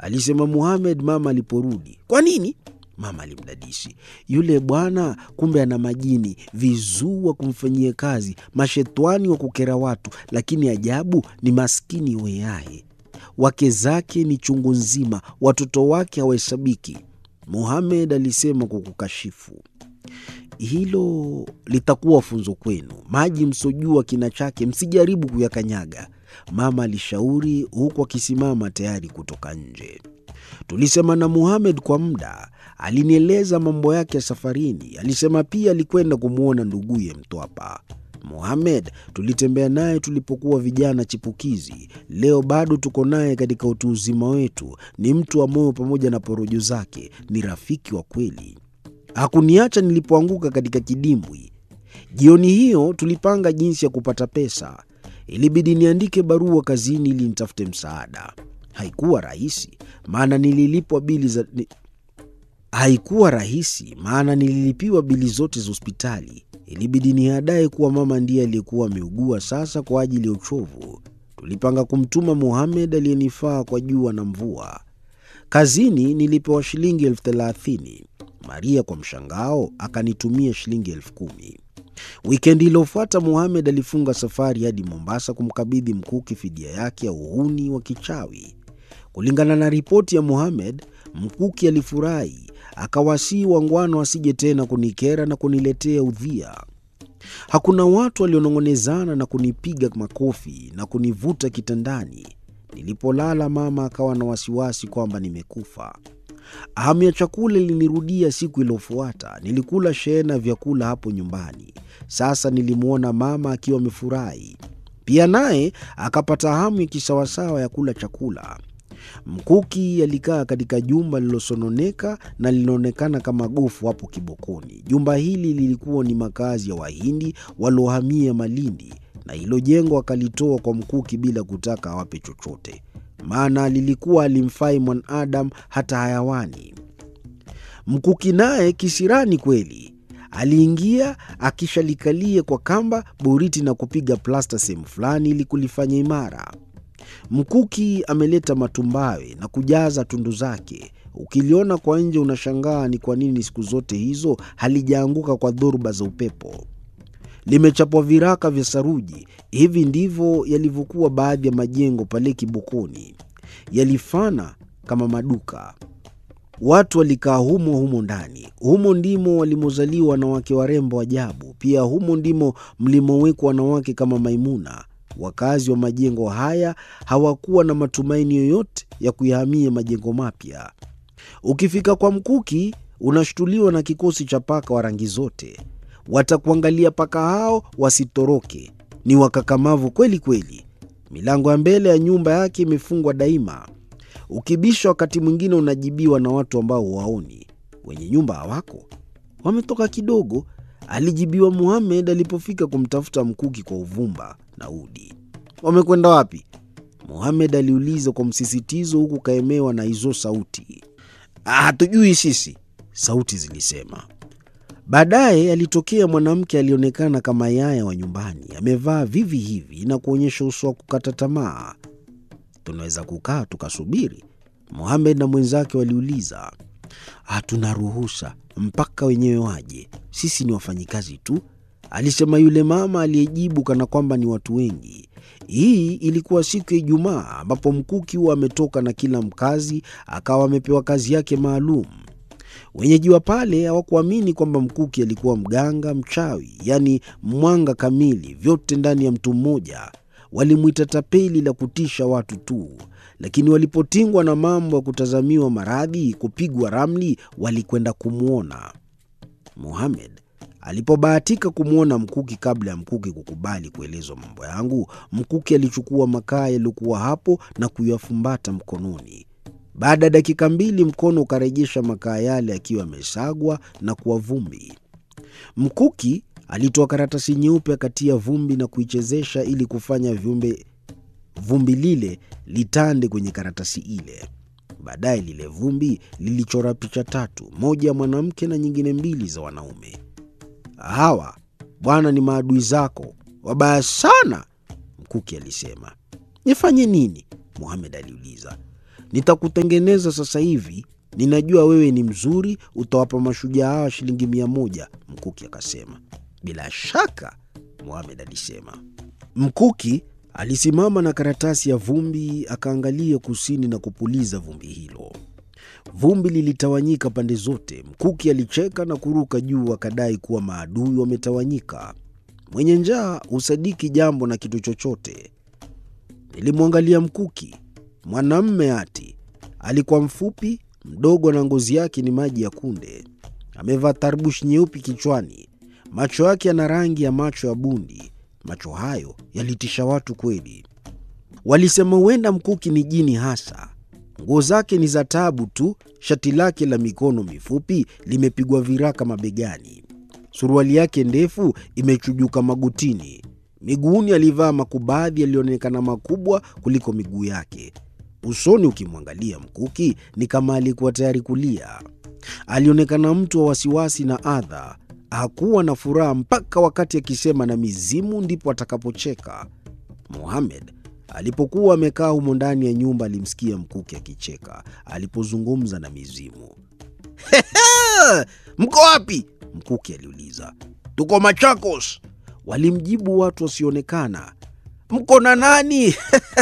alisema Muhamed mama aliporudi. Kwa nini? Mama alimdadisi. Yule bwana kumbe ana majini, vizuu wa kumfanyia kazi, mashetwani wa kukera watu, lakini ajabu ni maskini weaye. Wake zake ni chungu nzima, watoto wake hawahesabiki. Muhamed alisema kwa kukashifu. Hilo litakuwa funzo kwenu. Maji msojua kina chake, msijaribu kuyakanyaga, mama alishauri, huku akisimama tayari kutoka nje. Tulisema na Muhamed kwa muda, alinieleza mambo yake ya safarini. Alisema pia alikwenda kumwona nduguye Mtwapa. Muhamed tulitembea naye tulipokuwa vijana chipukizi. Leo bado tuko naye katika utu uzima wetu. Ni mtu wa moyo pamoja na porojo zake, ni rafiki wa kweli. Hakuniacha nilipoanguka katika kidimbwi. Jioni hiyo tulipanga jinsi ya kupata pesa. Ilibidi niandike barua kazini ili nitafute msaada. Haikuwa rahisi, maana nililipwa bili za ni... haikuwa rahisi maana nililipiwa bili zote za hospitali. Ilibidi niadae kuwa mama ndiye aliyekuwa ameugua sasa kwa ajili ya uchovu. Tulipanga kumtuma Muhamed aliyenifaa kwa jua na mvua. Kazini nilipewa shilingi elfu thelathini. Maria kwa mshangao akanitumia shilingi elfu kumi. Wikendi iliyofuata Muhamed alifunga safari hadi Mombasa kumkabidhi Mkuki fidia yake ya uhuni wa kichawi. Kulingana na ripoti ya Muhamed, Mkuki alifurahi, akawasii wangwana wasije tena kunikera na kuniletea udhia. Hakuna watu walionong'onezana na kunipiga makofi na kunivuta kitandani. Nilipolala mama akawa na wasiwasi kwamba nimekufa. Hamu ya chakula ilinirudia siku iliyofuata. Nilikula shehena vyakula hapo nyumbani. Sasa nilimwona mama akiwa amefurahi pia, naye akapata hamu ya kisawasawa ya kula chakula. Mkuki alikaa katika jumba lililosononeka na linaonekana kama gofu hapo Kibokoni. Jumba hili lilikuwa ni makazi ya Wahindi waliohamia Malindi, na hilo jengo akalitoa kwa Mkuki bila kutaka awape chochote, maana lilikuwa alimfai mwanadamu hata hayawani. Mkuki naye kisirani kweli aliingia akishalikalia kwa kamba boriti na kupiga plasta sehemu fulani ili kulifanya imara. Mkuki ameleta matumbawe na kujaza tundu zake. Ukiliona kwa nje unashangaa ni kwa nini siku zote hizo halijaanguka kwa dhoruba za upepo. Limechapwa viraka vya saruji. Hivi ndivyo yalivyokuwa baadhi ya majengo pale Kibokoni, yalifana kama maduka. Watu walikaa humo humo ndani. Humo ndimo walimozaliwa wanawake warembo ajabu. Pia humo ndimo mlimowekwa wanawake kama Maimuna. Wakazi wa majengo haya hawakuwa na matumaini yoyote ya kuyahamia majengo mapya. Ukifika kwa Mkuki unashtuliwa na kikosi cha paka wa rangi zote. Watakuangalia paka hao wasitoroke, ni wakakamavu kweli kweli. Milango ya mbele ya nyumba yake imefungwa daima. Ukibisha wakati mwingine unajibiwa na watu ambao huwaoni. Wenye nyumba hawako, wametoka kidogo, alijibiwa Muhamed alipofika kumtafuta Mkuki kwa uvumba na udi. Wamekwenda wapi? Muhamed aliuliza kwa msisitizo, huku kaemewa na hizo sauti. Hatujui sisi, sauti zilisema. Baadaye alitokea mwanamke alionekana kama yaya wa nyumbani, amevaa vivi hivi na kuonyesha uso wa kukata tamaa. Tunaweza kukaa tukasubiri? Muhamed na mwenzake waliuliza. Hatuna ruhusa mpaka wenyewe waje, sisi ni wafanyikazi tu, alisema yule mama aliyejibu kana kwamba ni watu wengi. Hii ilikuwa siku ya Ijumaa ambapo Mkuki huwa ametoka na kila mkazi akawa amepewa kazi yake maalum. Wenyeji wa pale hawakuamini kwamba Mkuki alikuwa mganga mchawi, yaani mwanga kamili, vyote ndani ya mtu mmoja. Walimwita tapeli la kutisha watu tu, lakini walipotingwa na mambo ya kutazamiwa maradhi, kupigwa ramli, walikwenda kumwona Muhamed. Alipobahatika kumwona Mkuki kabla ya Mkuki kukubali kuelezwa mambo yangu, Mkuki alichukua makaa yaliyokuwa hapo na kuyafumbata mkononi. Baada ya dakika mbili, mkono ukarejesha makaa yale akiwa yamesagwa na kuwa vumbi. Mkuki alitoa karatasi nyeupe akatia vumbi na kuichezesha ili kufanya viumbe vumbi lile litande kwenye karatasi ile. Baadaye lile vumbi lilichora picha tatu, moja ya mwanamke na nyingine mbili za wanaume. Hawa bwana, ni maadui zako wabaya sana, Mkuki alisema. Nifanye nini? Muhamed aliuliza. Nitakutengeneza sasa hivi. Ninajua wewe ni mzuri, utawapa mashujaa hawa shilingi mia moja, Mkuki akasema. Bila shaka, Mohamed alisema. Mkuki alisimama na karatasi ya vumbi, akaangalia kusini na kupuliza vumbi hilo. Vumbi lilitawanyika pande zote. Mkuki alicheka na kuruka juu, akadai kuwa maadui wametawanyika. Mwenye njaa husadiki jambo na kitu chochote. Nilimwangalia Mkuki, mwanamme ati. Alikuwa mfupi, mdogo, na ngozi yake ni maji ya kunde. Amevaa tarbush nyeupe kichwani. Macho yake yana rangi ya macho ya bundi. Macho hayo yalitisha watu kweli. Walisema huenda Mkuki ni jini hasa. Nguo zake ni za taabu tu. Shati lake la mikono mifupi limepigwa viraka mabegani. Suruali yake ndefu imechujuka magotini. Miguuni alivaa makubadhi yaliyoonekana makubwa kuliko miguu yake. Usoni ukimwangalia Mkuki ni kama alikuwa tayari kulia. Alionekana mtu wa wasiwasi na adha. Hakuwa na furaha mpaka wakati akisema na mizimu ndipo atakapocheka. Mohamed alipokuwa amekaa humo ndani ya nyumba alimsikia Mkuki akicheka alipozungumza na mizimu. Mko wapi? Mkuki aliuliza. Tuko Machakos, walimjibu watu wasioonekana. Mko na nani?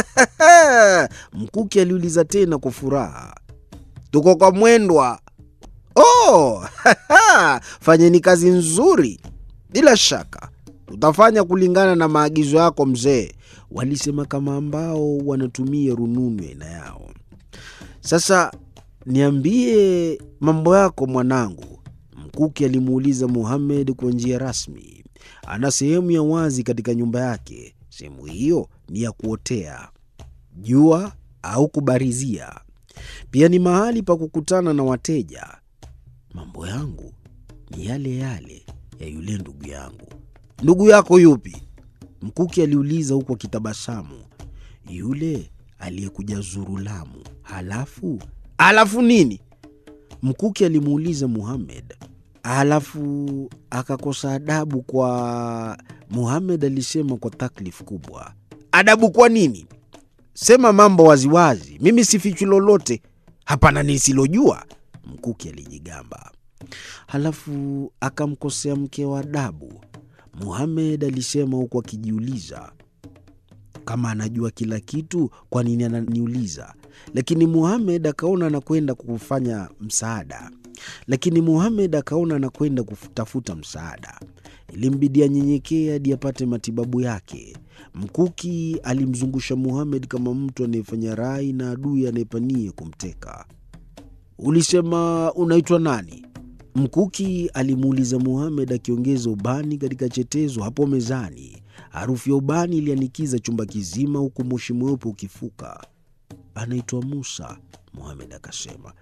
Mkuki aliuliza tena kwa furaha. Tuko kwa Mwendwa. Oh, fanyeni kazi nzuri. Bila shaka tutafanya kulingana na maagizo yako mzee, walisema kama ambao wanatumia rununu ya aina yao. Sasa niambie mambo yako mwanangu, Mkuki alimuuliza Muhamed kwa njia rasmi. Ana sehemu ya wazi katika nyumba yake. Sehemu hiyo ni ya kuotea jua au kubarizia. Pia ni mahali pa kukutana na wateja. Mambo yangu ni yale yale ya yule ndugu yangu. Ndugu yako yupi? Mkuki aliuliza huku akitabasamu. Yule aliyekuja zuru Lamu. Halafu halafu nini? Mkuki alimuuliza Muhamed. Halafu akakosa adabu kwa Muhamed alisema kwa taklif kubwa. Adabu kwa nini? Sema mambo waziwazi, mimi sifichi lolote. Hapana nisilojua, Mkuki alijigamba. Halafu akamkosea mke wa adabu, Muhamed alisema huku akijiuliza kama anajua kila kitu, kwa nini ananiuliza? Lakini Muhamed akaona anakwenda kufanya msaada, lakini Muhamed akaona anakwenda kutafuta msaada. Ilimbidi anyenyekee hadi apate matibabu yake. Mkuki alimzungusha Muhamed kama mtu anayefanya rai na adui anayepania kumteka. Ulisema unaitwa nani? Mkuki alimuuliza Muhamed akiongeza ubani katika chetezo hapo mezani. Harufu ya ubani ilianikiza chumba kizima, huku moshi mweupe ukifuka. Anaitwa Musa, Muhamed akasema.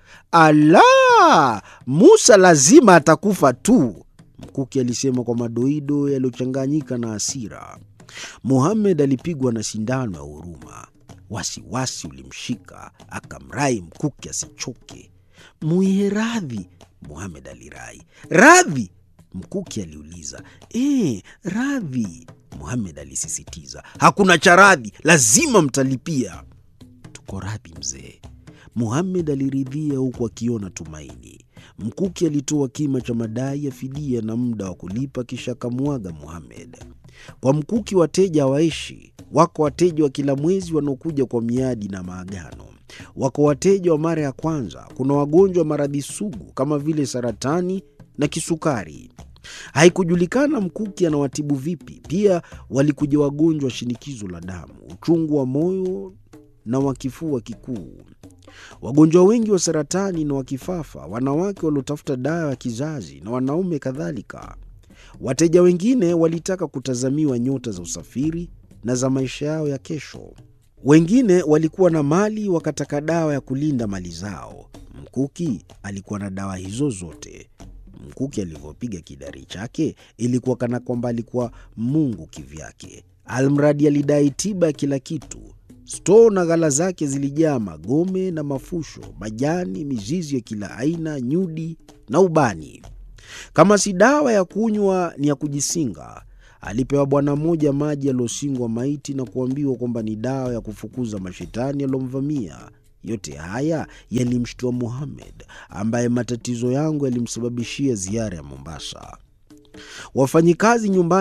Ala, Musa lazima atakufa tu, Mkuki alisema kwa madoido yaliyochanganyika na hasira. Muhamed alipigwa na sindano ya huruma. Wasiwasi ulimshika, akamrai Mkuki asichoke. Muihe radhi, Muhamed alirai. Radhi? Mkuki aliuliza. E, radhi, Muhamed alisisitiza. Hakuna cha radhi, lazima mtalipia. Tuko radhi mzee, Muhamed aliridhia huku akiona tumaini. Mkuki alitoa kima cha madai ya fidia na muda wa kulipa, kisha akamwaga Muhamed. Kwa Mkuki wateja hawaishi. Wako wateja wa kila mwezi wanaokuja kwa miadi na maagano. Wako wateja wa mara ya kwanza. Kuna wagonjwa wa maradhi sugu kama vile saratani na kisukari. Haikujulikana Mkuki anawatibu vipi. Pia walikuja wagonjwa wa shinikizo la damu, uchungu wa moyo na wa kifua kikuu, wagonjwa wengi wa saratani na wa kifafa, wanawake waliotafuta dawa ya kizazi na wanaume kadhalika. Wateja wengine walitaka kutazamiwa nyota za usafiri na za maisha yao ya kesho. Wengine walikuwa na mali wakataka dawa ya kulinda mali zao. Mkuki alikuwa na dawa hizo zote. Mkuki alivyopiga kidari chake ilikuwa kana kwamba alikuwa Mungu kivyake. Almradi alidai tiba ya kila kitu. Stoo na ghala zake zilijaa magome na mafusho, majani, mizizi ya kila aina, nyudi na ubani. Kama si dawa ya kunywa, ni ya kujisinga. Alipewa bwana mmoja maji yaliyosingwa maiti na kuambiwa kwamba ni dawa ya kufukuza mashetani yaliyomvamia. Yote haya yalimshtua Mohamed, ambaye matatizo yangu yalimsababishia ziara ya Mombasa. Wafanyikazi nyumbani